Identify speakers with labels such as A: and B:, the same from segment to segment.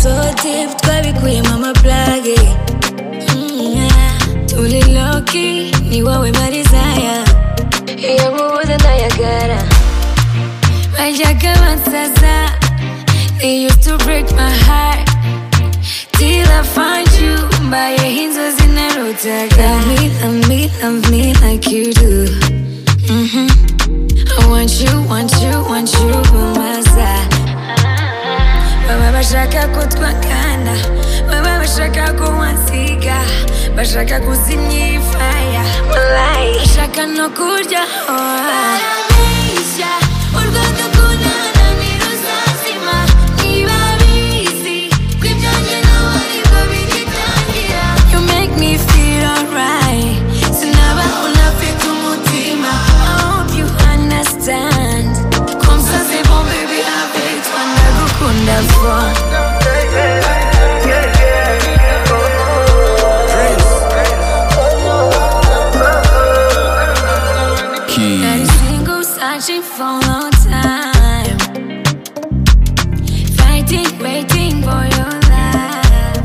A: so deep twabikuyemo amaplage turi loki ni wowe marizaya iyo mubuze ntayagara bajyaga bansaza they used to break my heart till I find you mbayeho inzozi narutaga love me love me love me like you do Mhm. I want you want you want you on my side baba bashaka ko twakana baba bashaka ko wansiga bashaka kuzimya iyi faya Malayi. bashaka no kurya barabeshya u rwanda kunana ntiruzazima niba bizi ko ibyanjye nawe aribwo bigitangira you make me feel alright sinaba unafite umutima I hope you understand comme ça c'est bon baby avec toi ndagukunda for Been
B: Keys.
A: single, searching for a long time. Fighting, waiting for your love.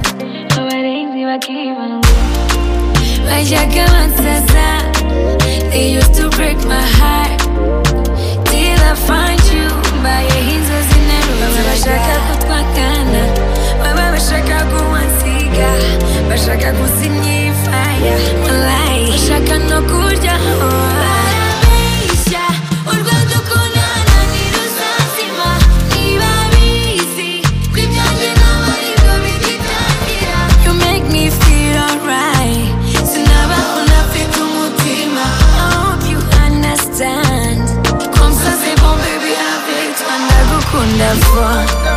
A: Abarinzi bakibanga. Bajyaga bansaza. They used to break my heart. Till I find you. Mbayeho inzozi nterutse. Baba bashaka ko twakana. Baba bashaka ko wansiga. Bashaka kuzimya iyi faya. Malayi. Bashaka no kurya. Barabeshya. U Rwanda uko nana ntiruzazima. Niba bizi ko ibyanjye nawe aribwo bigitangira. You make me feel alright. Sinaba unafite umutima. I hope you understand. Comme ça c'est bon baby avec toi ndagukunda for